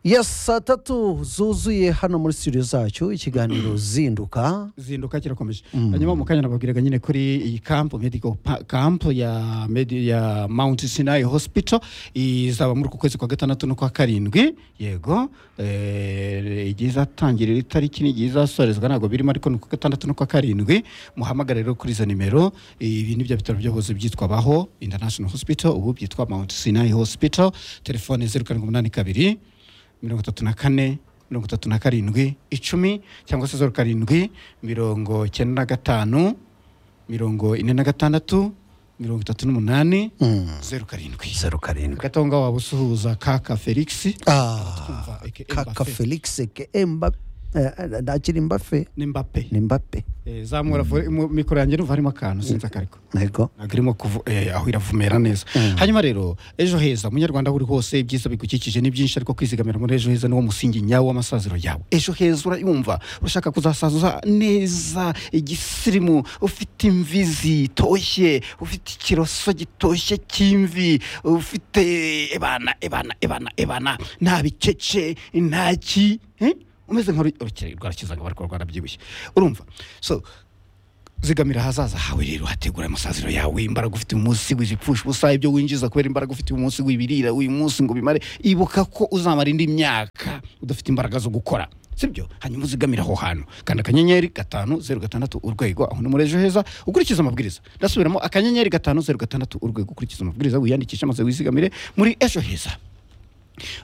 ya saa tatu zuzuye hano muri studio zacu ikiganiro zinduka zinduka kirakomeje hanyuma mu kanya nababwiraga nyine kuri iyi kampu medical pa- camp ya, Medi- ya mount sinai hospital izaba muri uku kwezi kwa gatandatu no kwa karindwi yego eh, igihe izatangirira itariki n'igihe izasorezwa ntabwo birimo ariko ni ku gatandatu no kwa karindwi muhamagare rero kuri izo nimero ibi ni bya bitaro by'ubuvuzi byitwa baho international hospital ubu byitwa mount sinai hospital telefone zeru karindwi umunani kabiri mirongo itatu na kane mirongo itatu na karindwi icumi cyangwa se zeru karindwi mirongo icyenda na gatanu mirongo ine na gatandatu mirongo itatu n'umunani zeru karindwi zeru karindwi hagati aho ngaho waba usuhuza kaka felix Ah, twumva, aka kaka Mbappe. felix aka mbappe Eh, ntakiri mbappe n'imbape ni mbappe zamura vore- mu- mikoro yanjye numva harimo akantu sinzi akariko ntego ntabwo irimo kuvu- eh, aho iravumera neza hanyuma rero ejo heza munyarwanda aho uri hose ibyiza bigukikije ni byinshi ariko kwizigamira muri ejo heza niwo musingi nyawo w'amasaziro yawe ejo heza urayumva urashaka kuzasazuza neza igisirimu ufite imvi zitoshye ufite ikiroso gitoshye cy'imvi ufite ebana ebana ebana ebana nta bikece nta ki eh? umeze nk'urukirarwarakiza ngo bari kurwara byibushye urumva so zigamira ahazaza hawe rero hategura amasaziro yawe imbaraga ufite uyu munsi wizipfusha ubusa ibyo winjiza kubera imbaraga ufite uyu munsi wibirira uyu munsi ngo bimare ibuka ko uzamara indi myaka udafite imbaraga zo gukora sibyo hanyuma uzigamire aho hantu kanda akanyenyeri gatanu zeru gatandatu urwego aho ni muri ejo heza ukurikiza amabwiriza ndasubiramo akanyenyeri gatanu zeru gatandatu urwego ukurikiza amabwiriza wiyandikishe maze wizigamire muri ejo heza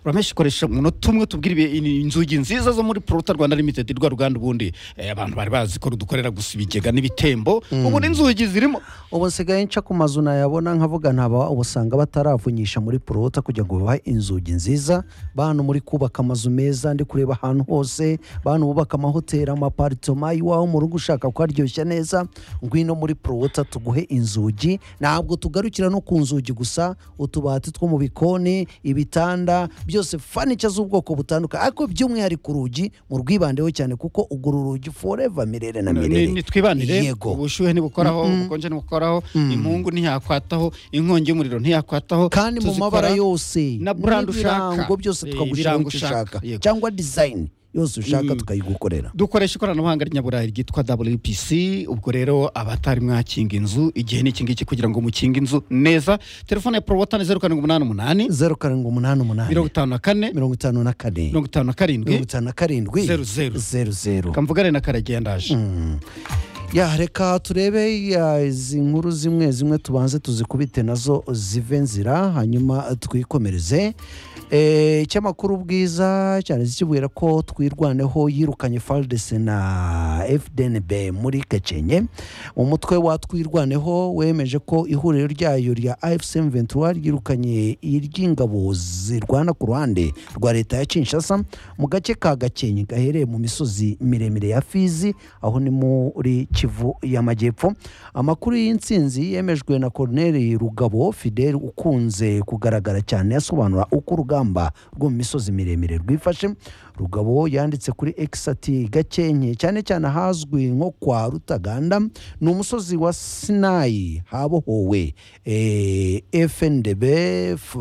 uramesha ukoresha umunota umwe tubwire ibi- in- inzugi nziza zo muri porota rwanda limited rwa ruganda ubundi eh, abantu bari bazi ko rudukorera gusa ibigega n'ibitembo ubu n'inzugi zirimo ubu nsigaye nca ku mazu nayabona nkavuga ntaba ubusanga bataravunyisha muri porota kugira ngo babahe inzugi nziza bantu muri kubaka amazu meza ndi kureba ahantu hose bantu bubaka amahoteli amaparitoma iwawe mu rugo ushaka kuharyoshya neza ngwino muri porota tuguhe inzugi ntabwo tugarukira no ku nzugi gusa utubati two mu bikoni ibitanda byose fanica z'ubwoko butandukanye ariko by'umwihariko urugi mu rwibandeho cyane kuko ugura urugi foreva mirere na mirere Ni- nitwibanire Yego. ubushyuhe ntibukoraho ubukonje ntibukoraho impungu ntiyakwataho inkongi y'umuriro ntiyakwataho kandi mu tuzikora mabara yose na brand ushaka. n'ibirango byose Eh, tukagushyiraho ibirango icyo ushaka. ushaka Yego. cyangwa dizayini yose ushaka tukayigukorera dukoresha ikoranabuhanga ry'inyaburayi ryitwa wpc ubwo rero abatari mwakinga inzu igihe ni iki ngiki kugira ngo mukinge inzu neza telefone ya porowata ni zeru karindwi umunani umunani zeru karindwi umunani umunani mirongo itanu na kane mirongo itanu na kane mirongo itanu na mirongo karindwi itanu na karindwi Zeru, zeru. zeru zeru kamvugane na karagenda ndaje ya reka turebe ya, izi nkuru zimwe zimwe tubanze tuzikubite nazo zive nzira hanyuma twikomereze Eh, icyamakuru bwiza cyane zikibwira ko twirwaneho yirukanye faldese na fdnb muri gakenke umutwe wa twirwaneho wemeje ko ihuriro ryayo rya afc ventura ryirukanye iry'ingabo zirwana ku ruhande rwa leta ya kinshasa mu gace ka gakenke gaherereye mu misozi miremire ya fizi aho ni muri kivu y'amajyepfo amakuru y'insinzi yemejwe na corneli rugabo fidel ukunze kugaragara cyane asobanura uko urugamba rwo mu misozi miremire rwifashe rugabo yanditse kuri x ati gakenke cyane cyane ahazwi nko kwa rutaganda ni umusozi wa sinayi habohowe eh, fndb F-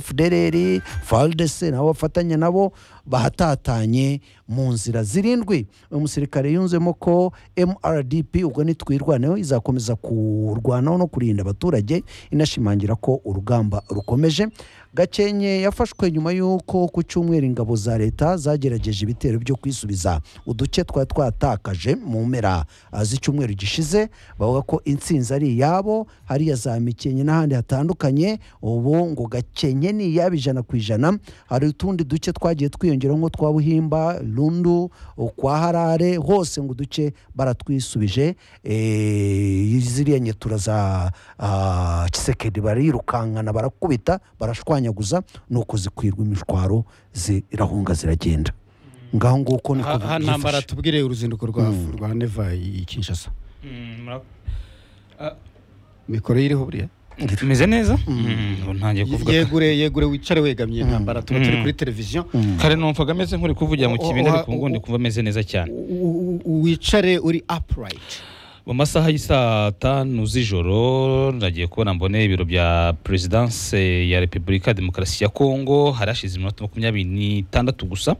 fdrr faldc nabo bafatanya nabo bahatatanye mu nzira zirindwi uyu musirikare yunzemo ko mrdp ubwo nitwirwaneho izakomeza kurwanaho no kurinda abaturage inashimangira ko urugamba rukomeje gakenke yafashwe nyuma y'uko ku cyumweru ingabo za leta zagerageje ibitero byo kwisubiza uduce twari twatakaje mu mpera ah, z'icyumweru gishize bavuga ko intsinzi ari iyabo hariya za mikenke n'ahandi hatandukanye ubu ngo gakenke ni iyabo ijana ku ijana hari utundi duce twagiye twiyongeraho nko twa buhimba rundu kwa harare hose ngo uduce baratwisubije eh, ziriya nyetura za ah, kisekedi barirukankana barakubita barashwanyaguza nuko zikwirwa imishwaro zirahunga ziragenda ngaho nguko niko aha ntambara byifashe. tubwire uruzinduko rwa rwa neva i kinshasa mikoro iriho buriya tumeze neza ubu ntangiye kuvuga yegure yegure wicare wegamye ntambara tuba turi kuri televiziyo kare numvaga ameze nk'uri kuvugira mu Oh, kibindi oh, ariko oh, ubu ngubu ndi oh. kumva ameze neza cyane U- u- u- wicare uri apurayiti mu masaha y'isaa tanu z'ijoro nagiye kubona mbone ibiro bya perezidanse ya repubulika ya demokarasi ya kongo harashize iminota makumyabiri n'itandatu gusa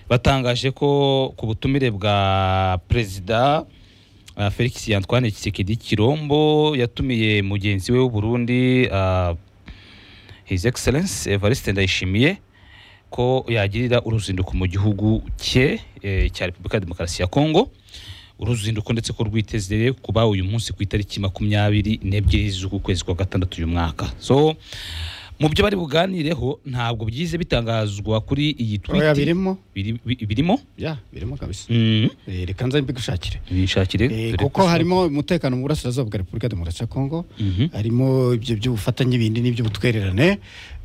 batangaje ko ku butumire bwa perezida ah, felix antoine tshisekedi kirombo yatumiye mugenzi we w'uburundi ah, his excellence evariste ndayishimiye ko yagirira uruzinduko mu gihugu cye eh, cya repubulika ya demokarasi ya kongo uruzinduko ndetse ko rwitezeye kuba uyu munsi ku itariki makumyabiri n'ebyiri z'uku kwezi kwa gatandatu uyu mwaka so mu byo bari buganireho ntabwo byize bitangazwa kuri iyi oya twiti birimo biri- bi- birimo ya birimo kabisa Mm, Eh, reka nza mbigushakire bishakire Eh, dore kuko ko- harimo umutekano mu burasirazuba bwa repubulika ya demokarasi ya kongo Mhm. harimo ibyo by'ubufatanye ibindi n'iby'ubutwererane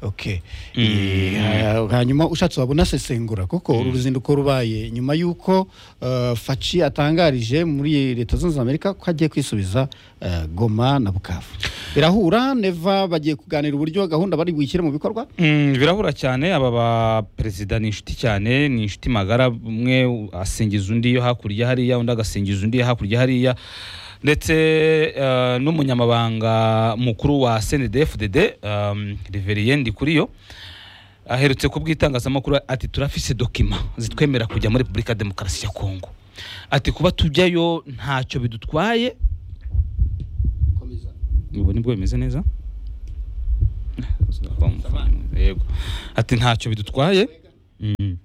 okay Eh, ha- hanyuma ushatse wabona sesengura kuko uru ruzinduko rubaye nyuma y'uko eh, faci atangarije muri leta zunze ubumwe za amerika ko agiye kwisubiza eh, goma na bukavu birahura neva bagiye kuganira uburyo gahunda bari buyishyire mu bikorwa Mm, birahura cyane aba baperezida ni inshuti cyane ni inshuti magara umwe asingiza undi yo hakurya hariya undi agasingiza undi yo hakurya hariya ndetse eh, n'umunyamabanga mukuru wa snedfdd um, riveriye ndikuriyo aherutse kubwira itangazamakuru ati turafise dokima zitwemera kujya muri repubulika ya demokarasi ya kongo ati kuba tujyayo ntacyo bidutwaye ubu nibwo bimeze neza yego ati ntacyo bidutwaye Mm.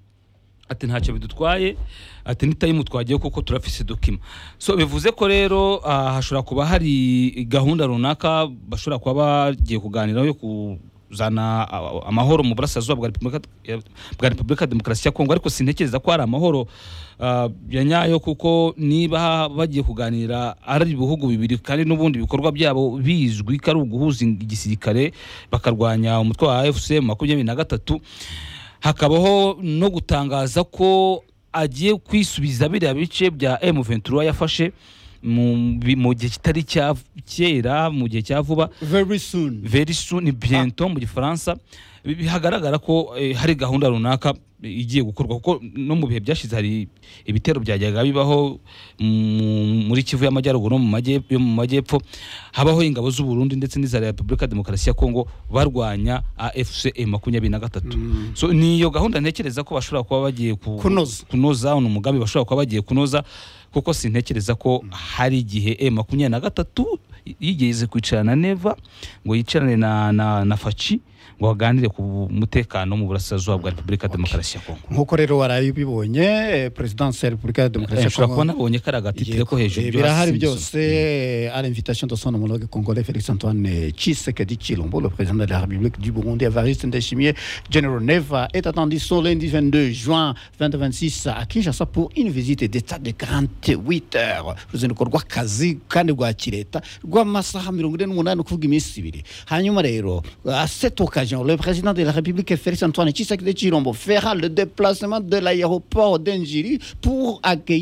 ati ntacyo bidutwaye ati n'itayimu twagiye kuko turafise dokima so bivuze ko rero ah, hashobora kuba hari gahunda runaka bashobora kuba bagiye kuganiraho yo kuzana ah, amahoro mu burasirazuba bwa Repubulika- ya- bwa repubulika ya demokarasi ya kongo ariko sintekereza ko hari amahoro ah, ya nyayo kuko niba bagiye kuganira ari ibihugu bibiri kandi n'ubundi ibikorwa byabo bizwi ko ari uguhuza igisirikare bakarwanya umutwe wa fcm makumyabiri na gatatu hakabaho no gutangaza ko agiye kwisubiza biriya bice bya M23 yafashe mu bi- mu gihe kitari cya kera mu gihe cya vuba very soon very soon bientôt mu gifaransa Bi- bihagaragara ko eh, hari gahunda runaka igiye gukorwa kuko no mu bihe byashize hari ibitero byajyaga bibaho mu- muri kivu y'amajyaruguru no mu majyep- yo mu majyepfo habaho ingabo z'u Burundi ndetse n'iza Repubulika ya Demokarasi ya Kongo barwanya AFCM makumyabiri na gatatu so ni iyo gahunda ntekereza ko bashobora kuba bagiye ku- Kunoza. kunoza uno mugambi bashobora kuba bagiye kunoza kuko sintekereza ko hari igihe e makumyabiri na gatatu yigeze kwicarana na neva ngo yicarane na, na, na faci ngo baganire ku mutekano mu burasirazuba bwa repubulika ya demokarasi ya kongo nk'uko rero waraye ubibonye eh, perezidansi ya repubulika ya demokarasi ya ushobora kongo kuba nabonye kari agatitire ko hejuru Eh, ibyo birahari hasi bisoza. byose ari invitation de son homologue congolais Félix Antoine Tshisekedi Chilombo le président de la République du Burundi Evariste Ndayishimiye General Neva est attendu ce lundi 22 juin 2026 à Kinshasa pour une visite d'état de 48 heures uruzinduko rw'akazi kandi rwa kireta rw'amasaha mirongo ine n'umunani kuvuga iminsi ibiri hanyuma rero à cette occasion le président de la République Félix Antoine Tshisekedi Chilombo fera le déplacement de l'aéroport d'Injiri pour accueillir